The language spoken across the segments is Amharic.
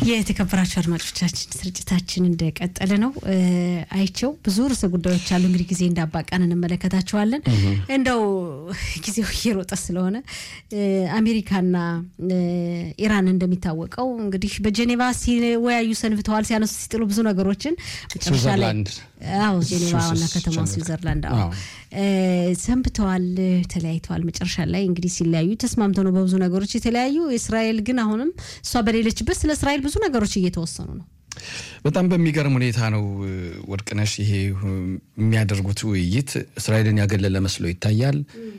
የተከበራችሁ አድማጮቻችን ስርጭታችን እንደቀጠለ ነው። አይቸው ብዙ ርዕሰ ጉዳዮች አሉ። እንግዲህ ጊዜ እንዳባቃን እንመለከታቸዋለን። እንደው ጊዜው እየሮጠ ስለሆነ አሜሪካና ኢራን እንደሚታወቀው እንግዲህ በጄኔቫ ሲወያዩ ሰንብተዋል። ሲያነሱ ሲጥሉ ብዙ ነገሮችን መጨረሻ ላይ አዎ ጄኔቫ ዋና ከተማ ስዊዘርላንድ አዎ ሰንብተዋል፣ ተለያይተዋል። መጨረሻ ላይ እንግዲህ ሲለያዩ ተስማምተው ነው በብዙ ነገሮች የተለያዩ። እስራኤል ግን አሁንም እሷ በሌለችበት ስለ እስራኤል ብዙ ነገሮች እየተወሰኑ ነው። በጣም በሚገርም ሁኔታ ነው ወርቅነሽ፣ ይሄ የሚያደርጉት ውይይት እስራኤልን ያገለለ መስሎ ይታያል።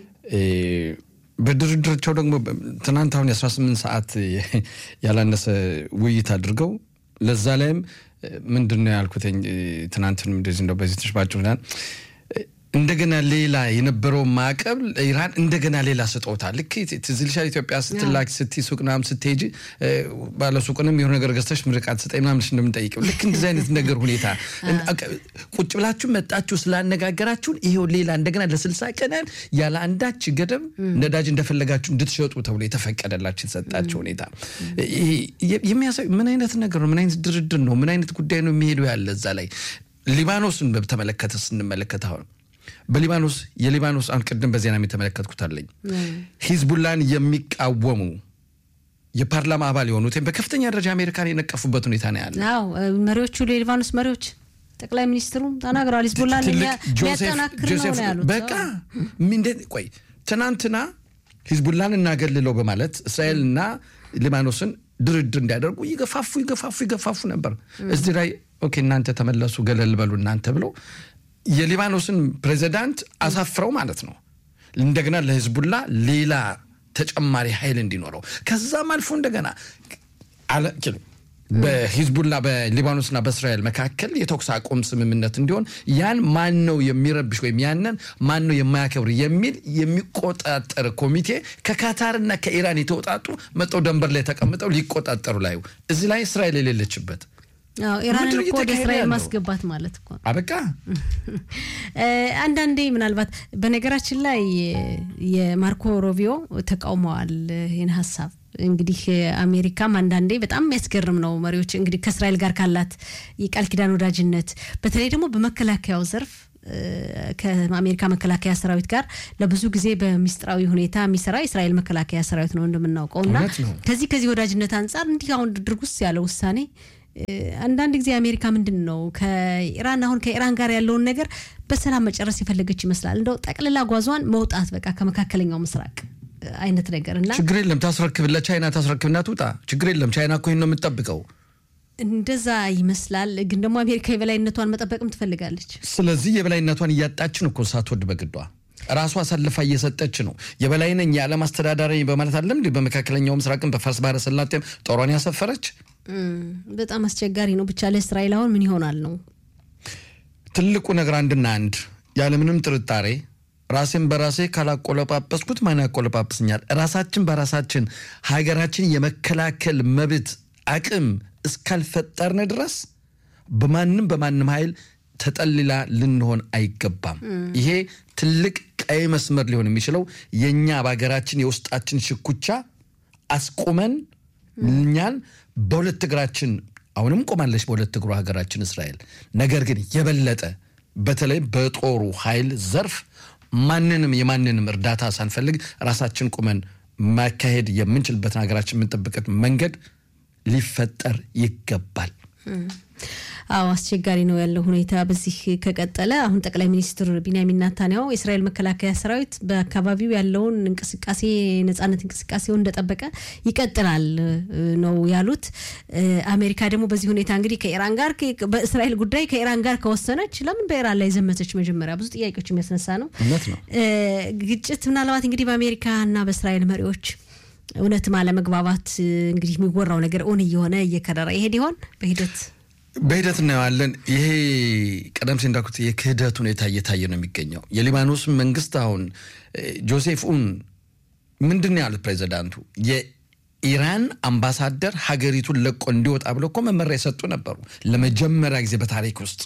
በድርድራቸው ደግሞ ትናንት አሁን የ18 ሰዓት ያላነሰ ውይይት አድርገው ለዛ ላይም ምንድን ነው ያልኩትኝ ትናንትንም እንደዚህ እንደው በዚህ ተሽባጭ እንደገና ሌላ የነበረው ማዕቀብ ኢራን እንደገና ሌላ ስጦታ ልክ ትዝ ይልሻል። ኢትዮጵያ ስትላክ ስትይ ሱቅ ምናምን ስትሄጂ ባለሱቁንም የሆነ ነገር ገዝተሽ ምርቃት ስጠኝ ምናምን እንደምንጠይቀው ልክ እንደዚህ አይነት ነገር ሁኔታ ቁጭ ብላችሁ መጣችሁ ስላነጋገራችሁን ይሄው ሌላ እንደገና ለስልሳ ቀናት ያለ አንዳች ገደብ ነዳጅ እንደፈለጋችሁ እንድትሸጡ ተብሎ የተፈቀደላችሁ የተሰጣቸው ሁኔታ የሚያሳይ ምን አይነት ነገር ነው? ምን አይነት ድርድር ነው? ምን አይነት ጉዳይ ነው የሚሄደው ያለ እዛ ላይ ሊባኖስን በተመለከተ ስንመለከት አሁን በሊባኖስ የሊባኖስ አሁን ቅድም በዜና የተመለከትኩት አለኝ ሂዝቡላን የሚቃወሙ የፓርላማ አባል የሆኑት በከፍተኛ ደረጃ አሜሪካን የነቀፉበት ሁኔታ ነው ያለ። አዎ መሪዎቹ የሊባኖስ መሪዎች ጠቅላይ ሚኒስትሩ ተናግረዋል። ሂዝቡላን ሊያጠናክር ነው ነው ያሉት። በቃ ምንድን ቆይ ትናንትና ሂዝቡላን እናገልለው በማለት እስራኤልና ሊባኖስን ድርድር እንዲያደርጉ ይገፋፉ ይገፋፉ ይገፋፉ ነበር። እዚህ ላይ ኦኬ እናንተ ተመለሱ ገለል በሉ እናንተ ብለው የሊባኖስን ፕሬዚዳንት አሳፍረው ማለት ነው። እንደገና ለሂዝቡላ ሌላ ተጨማሪ ኃይል እንዲኖረው ከዛም አልፎ እንደገና በሂዝቡላ በሊባኖስና በእስራኤል መካከል የተኩስ አቁም ስምምነት እንዲሆን ያን ማን ነው የሚረብሽ ወይም ያንን ማን ነው የማያከብር የሚል የሚቆጣጠር ኮሚቴ ከካታርና ከኢራን የተውጣጡ መጠው ደንበር ላይ ተቀምጠው ሊቆጣጠሩ ላይ እዚህ ላይ እስራኤል የሌለችበት ኢራንን እኮ ወደ እስራኤል ማስገባት ማለት እኮ አበቃ። አንዳንዴ ምናልባት በነገራችን ላይ የማርኮ ሮቢዮ ተቃውመዋል ይህን ሀሳብ። እንግዲህ አሜሪካም አንዳንዴ በጣም የሚያስገርም ነው። መሪዎች እንግዲህ ከእስራኤል ጋር ካላት የቃል ኪዳን ወዳጅነት በተለይ ደግሞ በመከላከያው ዘርፍ ከአሜሪካ መከላከያ ሰራዊት ጋር ለብዙ ጊዜ በሚስጥራዊ ሁኔታ የሚሰራ የእስራኤል መከላከያ ሰራዊት ነው እንደምናውቀው እና ከዚህ ከዚህ ወዳጅነት አንጻር እንዲህ አሁን ድርጉስ ያለ ውሳኔ አንዳንድ ጊዜ አሜሪካ ምንድን ነው ከኢራን አሁን ከኢራን ጋር ያለውን ነገር በሰላም መጨረስ የፈለገች ይመስላል። እንደው ጠቅልላ ጓዟን መውጣት በቃ ከመካከለኛው ምስራቅ አይነት ነገር እና ችግር የለም ታስረክብ፣ ለቻይና ታስረክብና ትውጣ። ችግር የለም ቻይና እኮ ይህን ነው የምትጠብቀው። እንደዛ ይመስላል። ግን ደግሞ አሜሪካ የበላይነቷን መጠበቅም ትፈልጋለች። ስለዚህ የበላይነቷን እያጣችን እኮ ሳትወድ በግዷ ራሷ አሳልፋ እየሰጠች ነው። የበላይ ነኝ የዓለም አስተዳዳሪ በማለት አለም እንዲ በመካከለኛው ምስራቅም በፋርስ ባህረ ሰላጤም ጦሯን ያሰፈረች በጣም አስቸጋሪ ነው። ብቻ ለእስራኤል አሁን ምን ይሆናል ነው ትልቁ ነገር። አንድና አንድ ያለምንም ጥርጣሬ ራሴን በራሴ ካላቆለጳጰስኩት ማን ያቆለጳጵስኛል? ራሳችን በራሳችን ሀገራችን የመከላከል መብት አቅም እስካልፈጠርን ድረስ በማንም በማንም ኃይል ተጠልላ ልንሆን አይገባም። ይሄ ትልቅ ቀይ መስመር ሊሆን የሚችለው የእኛ በሀገራችን የውስጣችን ሽኩቻ አስቁመን እኛን በሁለት እግራችን አሁንም ቆማለች በሁለት እግሩ ሀገራችን እስራኤል። ነገር ግን የበለጠ በተለይ በጦሩ ኃይል ዘርፍ ማንንም የማንንም እርዳታ ሳንፈልግ ራሳችን ቁመን ማካሄድ የምንችልበትን ሀገራችን የምንጠብቀት መንገድ ሊፈጠር ይገባል። አዎ አስቸጋሪ ነው ያለው ሁኔታ በዚህ ከቀጠለ። አሁን ጠቅላይ ሚኒስትር ቢንያሚን ናታንያሁ የእስራኤል መከላከያ ሰራዊት በአካባቢው ያለውን እንቅስቃሴ ነጻነት እንቅስቃሴውን እንደጠበቀ ይቀጥላል ነው ያሉት። አሜሪካ ደግሞ በዚህ ሁኔታ እንግዲህ ከኢራን ጋር በእስራኤል ጉዳይ ከኢራን ጋር ከወሰነች ለምን በኢራን ላይ ዘመተች? መጀመሪያ ብዙ ጥያቄዎች የሚያስነሳ ነው ግጭት ምናልባት እንግዲህ በአሜሪካ እና በእስራኤል መሪዎች እውነትም አለመግባባት እንግዲህ የሚወራው ነገር እውን እየሆነ እየከረረ ይሄድ ይሆን በሂደት በሂደት እናየዋለን። ይሄ ቀደም ሲል እንዳልኩት የክህደት ሁኔታ እየታየ ነው የሚገኘው። የሊባኖስ መንግስት አሁን ጆሴፍ ኡን ምንድን ነው ያሉት ፕሬዚዳንቱ የኢራን አምባሳደር ሀገሪቱን ለቆ እንዲወጣ ብለው እኮ መመሪያ የሰጡ ነበሩ ለመጀመሪያ ጊዜ በታሪክ ውስጥ።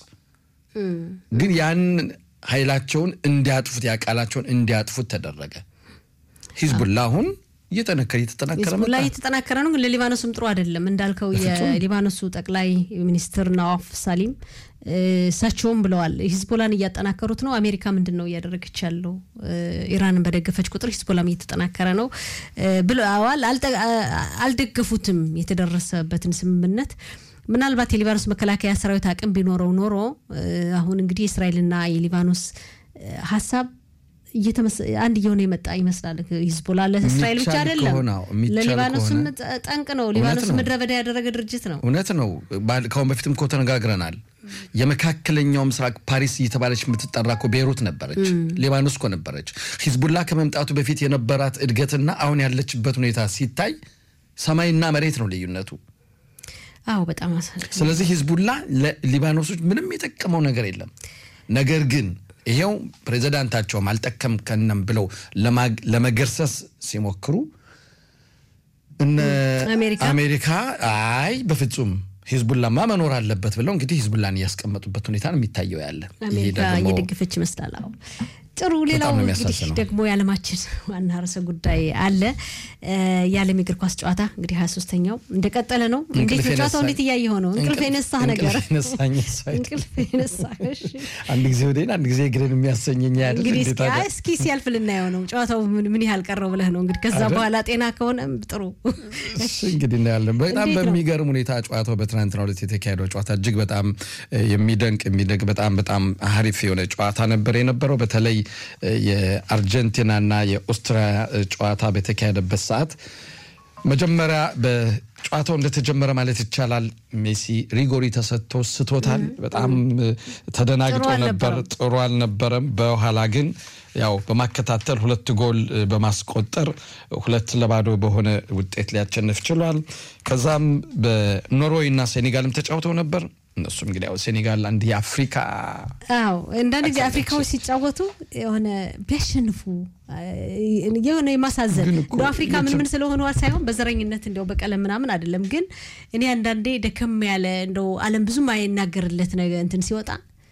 ግን ያን ኃይላቸውን እንዲያጥፉት ያቃላቸውን እንዲያጥፉት ተደረገ። ሂዝቡላ አሁን እየጠነከረ እየተጠናከረ ሂዝቦላ እየተጠናከረ ነው፣ ግን ለሊባኖስም ጥሩ አይደለም እንዳልከው። የሊባኖሱ ጠቅላይ ሚኒስትር ናዋፍ ሳሊም እሳቸውም ብለዋል ሂዝቦላን እያጠናከሩት ነው። አሜሪካ ምንድን ነው እያደረገች ያለው? ኢራንን በደገፈች ቁጥር ሂዝቦላም እየተጠናከረ ነው ብለዋል። አልደገፉትም የተደረሰበትን ስምምነት። ምናልባት የሊባኖስ መከላከያ ሰራዊት አቅም ቢኖረው ኖሮ አሁን እንግዲህ የእስራኤልና የሊባኖስ ሀሳብ አንድ እየሆነ የመጣ ይመስላል። ሂዝቦላ ለእስራኤል ብቻ አይደለም፣ ለሊባኖስም ጠንቅ ነው። ሊባኖስ ምድረ በዳ ያደረገ ድርጅት ነው። እውነት ነው። ከአሁን በፊትም እኮ ተነጋግረናል። የመካከለኛው ምስራቅ ፓሪስ እየተባለች የምትጠራ እኮ ቤይሩት ነበረች፣ ሊባኖስ እኮ ነበረች። ሂዝቡላ ከመምጣቱ በፊት የነበራት እድገትና አሁን ያለችበት ሁኔታ ሲታይ ሰማይና መሬት ነው ልዩነቱ። አዎ በጣም ስለዚህ ሂዝቡላ ለሊባኖሶች ምንም የጠቀመው ነገር የለም። ነገር ግን ይሄው ፕሬዚዳንታቸውም አልጠቀም ከነም ብለው ለመገርሰስ ሲሞክሩ እነ አሜሪካ አይ በፍጹም ሂዝቡላማ መኖር አለበት ብለው እንግዲህ ሂዝቡላን እያስቀመጡበት ሁኔታ ነው የሚታየው ያለ አሜሪካ እየደገፈች ይመስላል። አዎ ጥሩ። ሌላው እንግዲህ ደግሞ የዓለማችን ዋና ርዕሰ ጉዳይ አለ። የዓለም የእግር ኳስ ጨዋታ እንግዲህ ሀያ ሶስተኛው እንደቀጠለ ነው። እንዴት ነው ጨዋታው? እንዴት እያየ ሆነው? እንቅልፍ የነሳህ ነገር እንቅልፍ የነሳህ አንድ ጊዜ ወደን አንድ ጊዜ እግርን የሚያሰኘኝ ያድል እንግዲህ እስኪ ሲያልፍ ልናየው ነው። ጨዋታው ምን ያህል ቀረው ብለህ ነው እንግዲህ ከዛ በኋላ ጤና ከሆነም ጥሩ እንግዲህ እናያለን። በጣም በሚገርም ሁኔታ ጨዋታው በትናንትናው ዕለት የተካሄደው ጨዋታ እጅግ በጣም የሚደንቅ የሚደንቅ በጣም በጣም አሪፍ የሆነ ጨዋታ ነበር የነበረው በተለይ የአርጀንቲናና የኦስትሪያ ጨዋታ በተካሄደበት ሰዓት መጀመሪያ በጨዋታው እንደተጀመረ ማለት ይቻላል ሜሲ ሪጎሪ ተሰጥቶ ስቶታል። በጣም ተደናግጦ ነበር። ጥሩ አልነበረም። በኋላ ግን ያው በማከታተል ሁለት ጎል በማስቆጠር ሁለት ለባዶ በሆነ ውጤት ሊያሸንፍ ችሏል። ከዛም በኖርዌይ እና ሴኔጋልም ተጫውተው ነበር። እነሱም እንግዲህ ያው ሴኔጋል አንድ የአፍሪካ አዎ አንዳንድ ጊዜ አፍሪካዎች ሲጫወቱ የሆነ ቢያሸንፉ የሆነ የማሳዘን እንደ አፍሪካ ምን ምን ስለሆኑ ሳይሆን በዘረኝነት እንደው በቀለም ምናምን አይደለም። ግን እኔ አንዳንዴ ደከም ያለ እንደው ዓለም ብዙም አይናገርለት ነገር እንትን ሲወጣ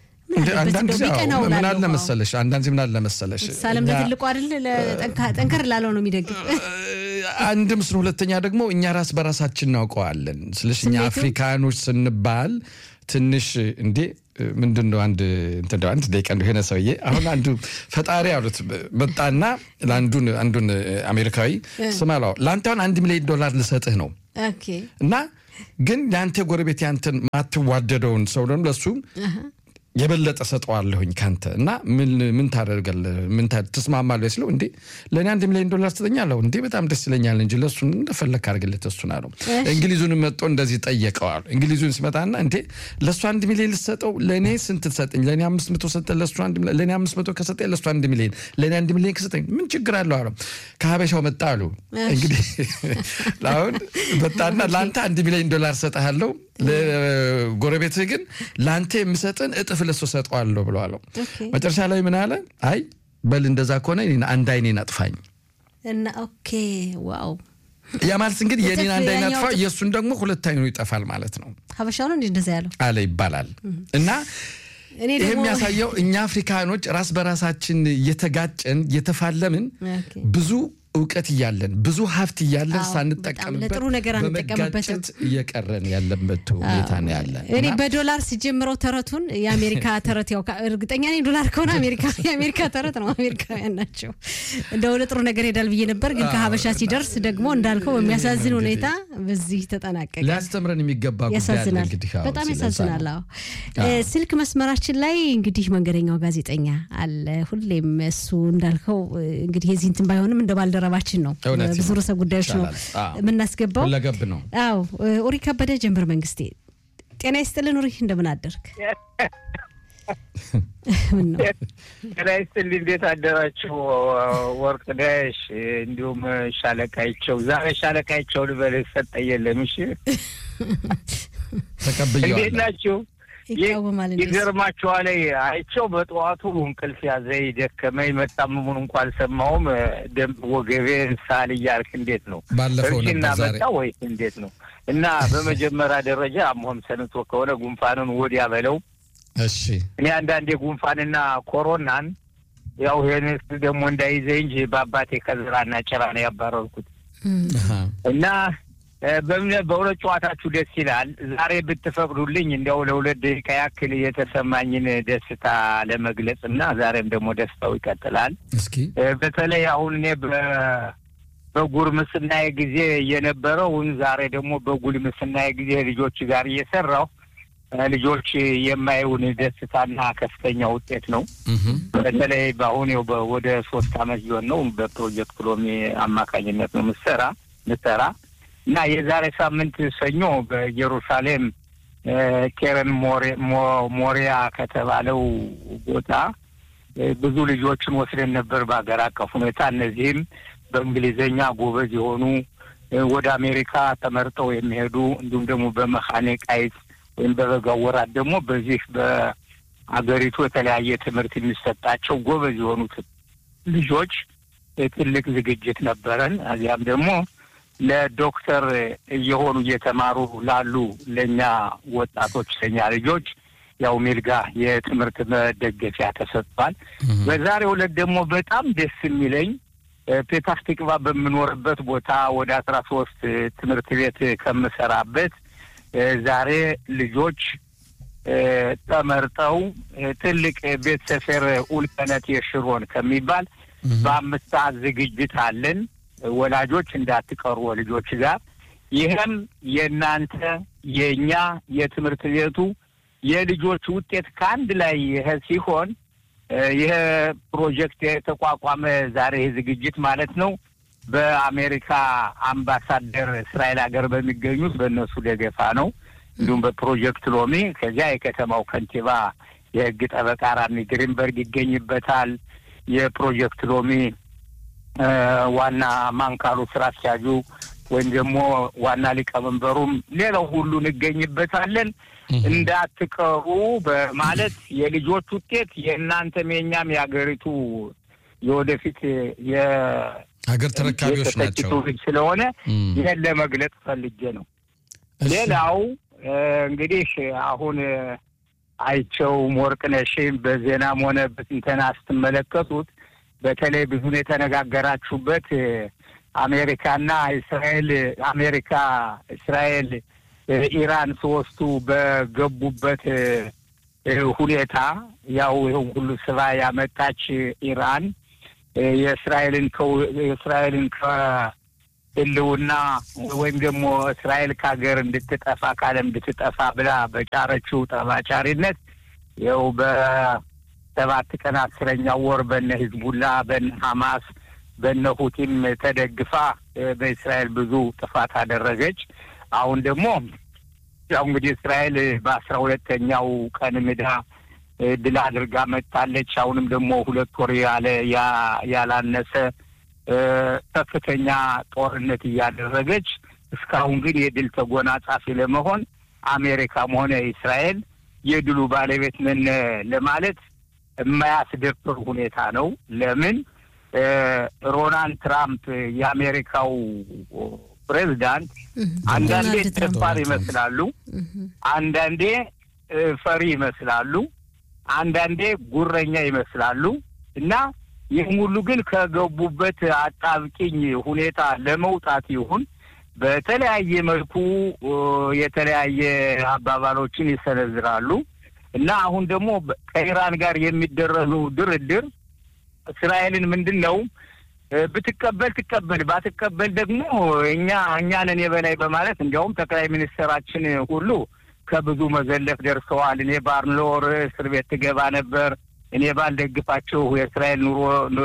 ምን አለ መሰለሽ አንዳንድ ምን አለ መሰለሽ ሳለም ለትልቁ አይደል ጠንከር ላለው ነው የሚደግፍ አንድም ስለ ሁለተኛ ደግሞ እኛ ራስ በራሳችን እናውቀዋለን። ስለሽ እኛ አፍሪካኖች ስንባል ትንሽ እንዴ ምንድን ነው አንድ እንትን አንድ ደቂቃ እንደው የሆነ ሰውዬ አሁን አንዱ ፈጣሪ አሉት መጣና ለአንዱን አንዱን አሜሪካዊ ስማ ለአንተ አሁን አንድ ሚሊዮን ዶላር ልሰጥህ ነው እና ግን የአንተ ጎረቤት ያንተን ማትዋደደውን ሰው ደግሞ ለሱ የበለጠ ሰጠዋለሁኝ ካንተ እና ምን ታደርጋለህ? ምን ትስማማለህ? ስለው እንዴ ለእኔ አንድ ሚሊዮን ዶላር ትሰጠኛለሁ እንዴ በጣም ደስ ይለኛል እንጂ ለእሱን እንደፈለግ አድርግለት እሱን አለው። እንግሊዙን መጥቶ እንደዚህ ጠየቀዋል። እንግሊዙን ሲመጣና እንዴ ለእሱ አንድ ሚሊዮን ልሰጠው ለእኔ ስንት ትሰጠኝ? ለእኔ አምስት መቶ ሰጠ ለእሱ ለእኔ አምስት መቶ ከሰጠኝ ለእሱ አንድ ሚሊዮን ለእኔ አንድ ሚሊዮን ከሰጠኝ ምን ችግር አለው አለው። ከሀበሻው መጣ አሉ እንግዲህ አሁን መጣና ለአንተ አንድ ሚሊዮን ዶላር ሰጠሃለሁ ለጎረቤትህ ግን ለአንተ የምሰጥን እጥፍ ለሱ ሰጠዋለሁ ብለዋለሁ። መጨረሻ ላይ ምን አለ? አይ በል እንደዛ ከሆነ አንድ አይኔን አጥፋኝ እና ኦኬ ዋው ያ ማለት እንግዲህ የኔን አንድ አይን አጥፋ የእሱን ደግሞ ሁለት አይኑ ይጠፋል ማለት ነው። ሀበሻው ነው እንዲ እንደዛ ያለው አለ ይባላል እና ይህ የሚያሳየው እኛ አፍሪካኖች ራስ በራሳችን እየተጋጨን እየተፋለምን ብዙ እውቀት እያለን ብዙ ሀብት እያለን ሳንጠቀምበት ለጥሩ ነገር አንጠቀምበትም እየቀረን ያለበት ሁኔታ ነው ያለ። እኔ በዶላር ሲጀምረው ተረቱን የአሜሪካ ተረት ያው እርግጠኛ ነኝ ዶላር ከሆነ አሜሪካ የአሜሪካ ተረት ነው። አሜሪካውያን ናቸው። እንደ ወደ ጥሩ ነገር ሄዳል ብዬ ነበር፣ ግን ከሀበሻ ሲደርስ ደግሞ እንዳልከው በሚያሳዝን ሁኔታ በዚህ ተጠናቀቀ። ሊያስተምረን የሚገባ ያሳዝናል፣ በጣም ያሳዝናል። አዎ ስልክ መስመራችን ላይ እንግዲህ መንገደኛው ጋዜጠኛ አለ። ሁሌም እሱ እንዳልከው እንግዲህ የዚህ እንትን ባይሆንም እንደ ባልደረ ባልደረባችን ነው። ብዙ ርዕሰ ጉዳዮች ነው የምናስገባው። ሁለገብ ነው። አዎ ኡሪ ከበደ ጀንበር መንግስቴ፣ ጤና ይስጥልን ኡሪ፣ እንደምን አደርክ? ምን ነው ጤና ይስጥልኝ። እንዴት አደራችሁ? ወርቅነሽ እንዲሁም ሻለቃይቸው። ዛሬ ሻለቃይቸው ልበልህ ሰጠኝ የለም። እሺ ተቀብያለሁ። እንዴት ናችሁ? ይቃወማል ይገርማችኋል። አይቸው በጠዋቱ እንቅልፍ ያዘኝ ደከመኝ፣ መጣመሙን እንኳ አልሰማሁም። ደንብ ወገቤን ሳል እያልክ እንዴት ነው ባለፈው እርጅና ነበር ዛሬ መጣ ወይስ እንዴት ነው? እና በመጀመሪያ ደረጃ አሞህም ሰንቶ ከሆነ ጉንፋኑን ወዲያ በለው። እሺ እኔ አንዳንዴ ጉንፋንና ኮሮናን ያው ይህን ደግሞ እንዳይዘኝ እንጂ በአባቴ ከዝራና ጭራ ነው ያባረርኩት። እና በእውነት ጨዋታችሁ ደስ ይላል። ዛሬ ብትፈቅዱልኝ እንዲያው ለሁለት ደቂቃ ያክል የተሰማኝን ደስታ ለመግለጽ እና ዛሬም ደግሞ ደስታው ይቀጥላል። እስኪ በተለይ አሁን እኔ በጉርምስናዬ ጊዜ የነበረውን ዛሬ ደግሞ በጉልምስናዬ ጊዜ ልጆች ጋር እየሰራሁ ልጆች የማየውን ደስታና ከፍተኛ ውጤት ነው። በተለይ በአሁን ወደ ሶስት አመት ሊሆን ነው በፕሮጀክት ሎሚ አማካኝነት ነው ምሰራ ምሰራ እና የዛሬ ሳምንት ሰኞ በኢየሩሳሌም ኬረን ሞሪያ ከተባለው ቦታ ብዙ ልጆችን ወስደን ነበር በሀገር አቀፍ ሁኔታ። እነዚህም በእንግሊዝኛ ጎበዝ የሆኑ ወደ አሜሪካ ተመርጠው የሚሄዱ እንዲሁም ደግሞ በመካኒክ አይት ወይም በበጋው ወራት ደግሞ በዚህ በአገሪቱ የተለያየ ትምህርት የሚሰጣቸው ጎበዝ የሆኑት ልጆች ትልቅ ዝግጅት ነበረን። እዚያም ደግሞ ለዶክተር እየሆኑ እየተማሩ ላሉ ለእኛ ወጣቶች ለእኛ ልጆች ያው ሚልጋ የትምህርት መደገፊያ ተሰጥቷል። በዛሬው ዕለት ደግሞ በጣም ደስ የሚለኝ ፔታህ ቲክቫ በምኖርበት ቦታ ወደ አስራ ሶስት ትምህርት ቤት ከምሰራበት ዛሬ ልጆች ተመርጠው ትልቅ ቤት ሰፌር ኡልቀነት የሽሮን ከሚባል በአምስት ሰዓት ዝግጅት አለን። ወላጆች እንዳትቀሩ ልጆች ጋር ይህም የእናንተ የእኛ የትምህርት ቤቱ የልጆች ውጤት ከአንድ ላይ ይሄ ሲሆን ይህ ፕሮጀክት የተቋቋመ ዛሬ ይህ ዝግጅት ማለት ነው በአሜሪካ አምባሳደር እስራኤል ሀገር በሚገኙት በእነሱ ደገፋ ነው። እንዲሁም በፕሮጀክት ሎሚ ከዚያ የከተማው ከንቲባ የህግ ጠበቃ ራሚ ግሪንበርግ ይገኝበታል። የፕሮጀክት ሎሚ ዋና ማንካሉ ስራ አስኪያጁ ወይም ደግሞ ዋና ሊቀመንበሩም ሌላው ሁሉ እንገኝበታለን። እንዳትቀሩ በማለት የልጆች ውጤት የእናንተም የእኛም የሀገሪቱ የወደፊት ሀገር ተረካቢዎች ናቸው ትውልድ ስለሆነ ይህን ለመግለጽ ፈልጌ ነው። ሌላው እንግዲህ አሁን አይቸው ወርቅነሽም በዜናም ሆነ በትንተና ስትመለከቱት በተለይ ብዙን የተነጋገራችሁበት አሜሪካና እስራኤል አሜሪካ እስራኤል ኢራን ሶስቱ በገቡበት ሁኔታ ያው ይኸው ሁሉ ስባ ያመጣች ኢራን የእስራኤልን የእስራኤልን ከህልውና ወይም ደግሞ እስራኤል ከሀገር እንድትጠፋ ካለም እንድትጠፋ ብላ በጫረችው ጠባጫሪነት ይኸው በሰባት ቀን አስረኛው ወር በነ ሂዝቡላ በነ ሀማስ በነ ሁቲም ተደግፋ በእስራኤል ብዙ ጥፋት አደረገች። አሁን ደግሞ ያው እንግዲህ እስራኤል በአስራ ሁለተኛው ቀን ምዳ ድል አድርጋ መጥታለች። አሁንም ደግሞ ሁለት ወር ያለ ያላነሰ ከፍተኛ ጦርነት እያደረገች እስካሁን ግን የድል ተጎናጻፊ ለመሆን አሜሪካም ሆነ እስራኤል የድሉ ባለቤት ነን ለማለት የማያስደፍር ሁኔታ ነው። ለምን ሮናልድ ትራምፕ የአሜሪካው ፕሬዚዳንት አንዳንዴ ደፋር ይመስላሉ፣ አንዳንዴ ፈሪ ይመስላሉ፣ አንዳንዴ ጉረኛ ይመስላሉ እና ይህም ሁሉ ግን ከገቡበት አጣብቂኝ ሁኔታ ለመውጣት ይሁን በተለያየ መልኩ የተለያየ አባባሎችን ይሰነዝራሉ እና አሁን ደግሞ ከኢራን ጋር የሚደረገው ድርድር እስራኤልን ምንድን ነው ብትቀበል ትቀበል፣ ባትቀበል ደግሞ እኛ እኛንን የበላይ በማለት እንዲያውም ጠቅላይ ሚኒስትራችን ሁሉ ከብዙ መዘለፍ ደርሰዋል። እኔ ባርኖር እስር ቤት ትገባ ነበር፣ እኔ ባልደግፋቸው የእስራኤል ኑሮ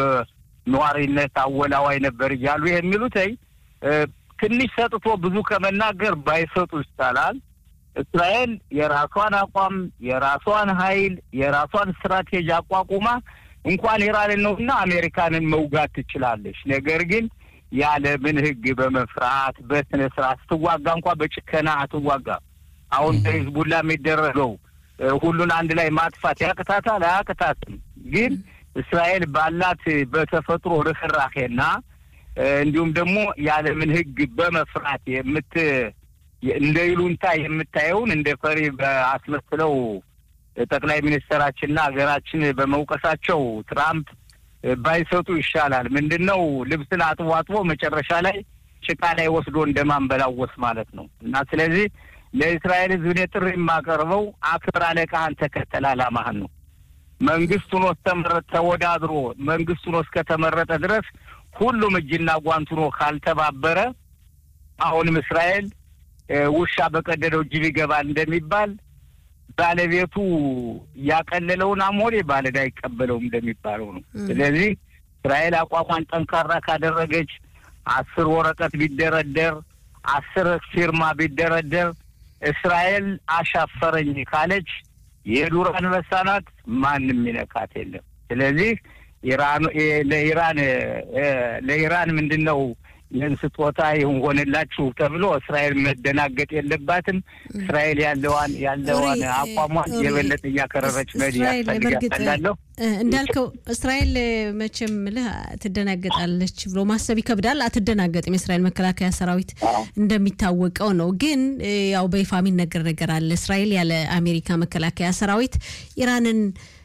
ነዋሪነት አወላዋይ ነበር እያሉ የሚሉትኝ ትንሽ ሰጥቶ ብዙ ከመናገር ባይሰጡ ይቻላል። እስራኤል የራሷን አቋም፣ የራሷን ኃይል፣ የራሷን ስትራቴጂ አቋቁማ እንኳን ኢራንን ነውና አሜሪካንን መውጋት ትችላለች። ነገር ግን ያለምን ሕግ በመፍራት በስነ ስርዓት ስትዋጋ እንኳ በጭከና አትዋጋ። አሁን በሂዝቡላ የሚደረገው ሁሉን አንድ ላይ ማጥፋት ያቅታታል? አያቅታትም። ግን እስራኤል ባላት በተፈጥሮ ርኅራሄና እንዲሁም ደግሞ ያለምን ሕግ በመፍራት የምት እንደ ይሉንታ የምታየውን እንደ ፈሪ አስመስለው ጠቅላይ ሚኒስትራችንና ሀገራችን በመውቀሳቸው ትራምፕ ባይሰጡ ይሻላል። ምንድን ነው ልብስን አጥቦ አጥቦ መጨረሻ ላይ ጭቃ ላይ ወስዶ እንደማንበላወስ ማለት ነው እና ስለዚህ ለእስራኤል ሕዝብ እኔ ጥሪ የማቀርበው አክብር አለቃህን ተከተል ዓላማህን ነው። መንግስቱን እስከመረጠ ተወዳድሮ መንግስቱን እስከተመረጠ ድረስ ሁሉም እጅና ጓንት ሆኖ ካልተባበረ አሁንም እስራኤል ውሻ በቀደደው ጅብ ይገባል እንደሚባል ባለቤቱ ያቀለለውን አሞሌ ባለዕዳ አይቀበለውም እንደሚባለው ነው። ስለዚህ እስራኤል አቋሟን ጠንካራ ካደረገች አስር ወረቀት ቢደረደር አስር ፊርማ ቢደረደር እስራኤል አሻፈረኝ ካለች የዱር አንበሳ ናት። ማንም ይነካት የለም። ስለዚህ ኢራን ለኢራን ለኢራን ምንድን ነው ይህን ስጦታ ይሁን ሆነላችሁ ተብሎ እስራኤል መደናገጥ የለባትም። እስራኤል ያለዋን ያለዋን አቋሟን የበለጠ እያከረረች መሄድ ያስፈልጋለሁ። እንዳልከው እስራኤል መቼም ልህ ትደናገጣለች ብሎ ማሰብ ይከብዳል። አትደናገጥም። የእስራኤል መከላከያ ሰራዊት እንደሚታወቀው ነው። ግን ያው በይፋ የሚነገር ነገር አለ። እስራኤል ያለ አሜሪካ መከላከያ ሰራዊት ኢራንን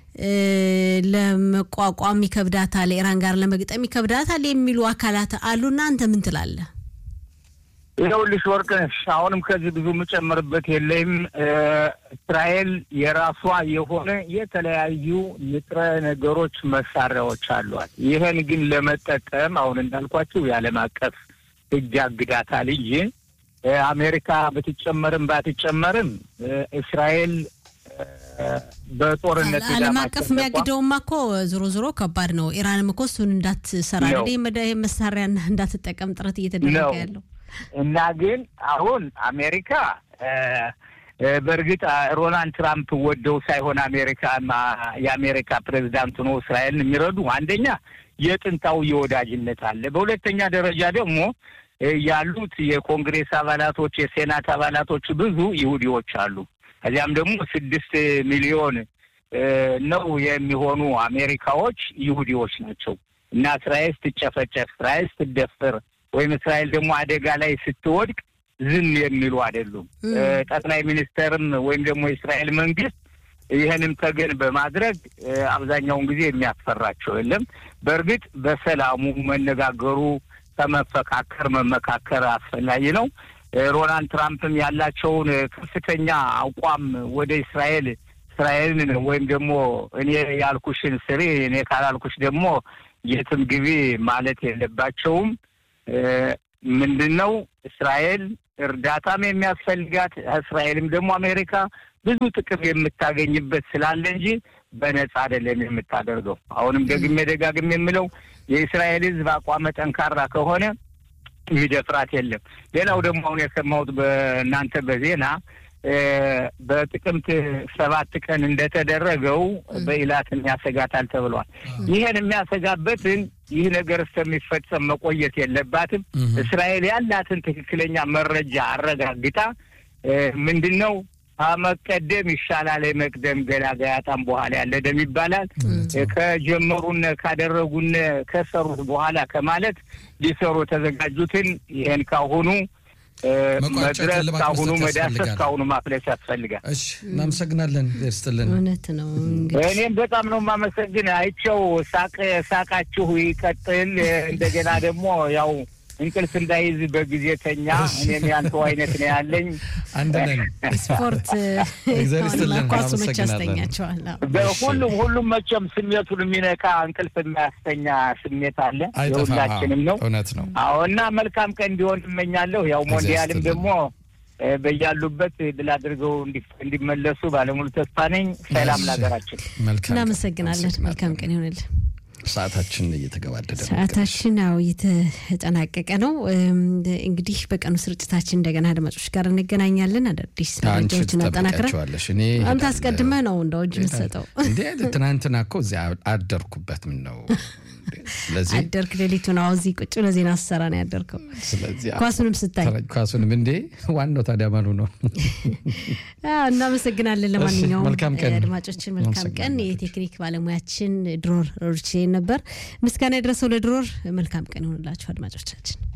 ለመቋቋም ይከብዳታል፣ ኢራን ጋር ለመግጠም ይከብዳታል የሚሉ አካላት አሉና አንተ ምን ትላለህ? ይኸውልሽ ወርቅነሽ፣ አሁንም ከዚህ ብዙ የምጨምርበት የለም። እስራኤል የራሷ የሆነ የተለያዩ ንጥረ ነገሮች መሳሪያዎች አሏት። ይህን ግን ለመጠቀም አሁን እንዳልኳቸው የዓለም አቀፍ ሕግ ያግዳታል እንጂ አሜሪካ ብትጨመርም ባትጨመርም እስራኤል በጦርነት ዓለም አቀፍ የሚያግደውማ እኮ ዞሮ ዞሮ ከባድ ነው። ኢራንም እኮ እሱን እንዳትሰራ ይህ መሳሪያ እንዳትጠቀም ጥረት እየተደረገ ያለው እና ግን አሁን አሜሪካ በእርግጥ ሮናልድ ትራምፕ ወደው ሳይሆን አሜሪካ የአሜሪካ ፕሬዚዳንት ሆኖ እስራኤልን የሚረዱ አንደኛ የጥንታዊ የወዳጅነት አለ። በሁለተኛ ደረጃ ደግሞ ያሉት የኮንግሬስ አባላቶች የሴናት አባላቶች ብዙ ይሁዲዎች አሉ። ከዚያም ደግሞ ስድስት ሚሊዮን ነው የሚሆኑ አሜሪካዎች ይሁዲዎች ናቸው እና እስራኤል ስትጨፈጨፍ፣ እስራኤል ስትደፍር ወይም እስራኤል ደግሞ አደጋ ላይ ስትወድቅ ዝም የሚሉ አይደሉም። ጠቅላይ ሚኒስተርም ወይም ደግሞ የእስራኤል መንግስት ይህንም ተገን በማድረግ አብዛኛውን ጊዜ የሚያስፈራቸው የለም። በእርግጥ በሰላሙ መነጋገሩ ከመፈካከር መመካከር አስፈላጊ ነው። ሮናልድ ትራምፕም ያላቸውን ከፍተኛ አቋም ወደ እስራኤል እስራኤልን ወይም ደግሞ እኔ ያልኩሽን ስሪ እኔ ካላልኩሽ ደግሞ የትም ግቢ ማለት የለባቸውም። ምንድን ነው እስራኤል እርዳታም የሚያስፈልጋት እስራኤልም ደግሞ አሜሪካ ብዙ ጥቅም የምታገኝበት ስላለ እንጂ በነጻ አይደለም የምታደርገው። አሁንም ደግሜ ደጋግሜ የምለው የእስራኤል ሕዝብ አቋመ ጠንካራ ከሆነ የሚደፍራት የለም። ሌላው ደግሞ አሁን የሰማሁት በእናንተ በዜና በጥቅምት ሰባት ቀን እንደተደረገው በኢላትን ያሰጋታል ተብሏል። ይህን የሚያሰጋበትን ይህ ነገር እስከሚፈጸም መቆየት የለባትም። እስራኤል ያላትን ትክክለኛ መረጃ አረጋግጣ ምንድን ነው ከመቀደም ይሻላል የመቅደም ገላጋይ አጣም በኋላ ያለ ደም ይባላል። ከጀመሩነ ካደረጉነ ከሰሩት በኋላ ከማለት ሊሰሩ የተዘጋጁትን ይህን ካሁኑ መድረስ ካሁኑ መዳሰስ ካሁኑ ማፍለስ ያስፈልጋል። እሺ፣ እናመሰግናለን። ስትልን እውነት ነው። እኔም በጣም ነው የማመሰግን። አይቸው ሳቅ ሳቃችሁ ይቀጥል። እንደገና ደግሞ ያው እንቅልፍ እንዳይዝ በጊዜ ተኛ። እኔም ያንተው አይነት ነው ያለኝ። አንድ ነን። ስፖርት ኳሱ መቼ ያስተኛቸዋል። ሁሉም ሁሉም መቼም ስሜቱን የሚነካ እንቅልፍ የሚያስተኛ ስሜት አለ። የሁላችንም ነው። እውነት ነው። አዎ እና መልካም ቀን እንዲሆን እመኛለሁ። ያው ሞንዲያልም ደግሞ በያሉበት ድል አድርገው እንዲመለሱ ባለሙሉ ተስፋ ነኝ። ሰላም ለሀገራችን። እናመሰግናለን። መልካም ቀን ይሆንልን። ሰዓታችን እየተገባደደ ነው። ሰዓታችን አዎ እየተጠናቀቀ ነው። እንግዲህ በቀኑ ስርጭታችን እንደገና አድማጮች ጋር እንገናኛለን። አዳዲስ መረጃዎችን አጠናክረን አንተ አስቀድመህ ነው እንደ እጅ የምትሰጠው እንዴ? ትናንትና እኮ እዚያ አደርኩበት። ምን ነው ስለዚህ አደርክ ሌሊቱን አዎ እዚህ ቁጭ ብለህ ዜና ስትሰራ ነው ያደርከው። ስለዚህ ኳሱንም ስታይ ኳሱንም እንዴ ዋናው ታዲያ ማኑ ነው። እናመሰግናለን። ለማንኛውም መልካም ቀን አድማጮችን መልካም ቀን። የቴክኒክ ባለሙያችን ድሮር ሮርቼ ነበር። ምስጋና የደረሰው ለድሮር። መልካም ቀን ይሆንላችሁ አድማጮቻችን።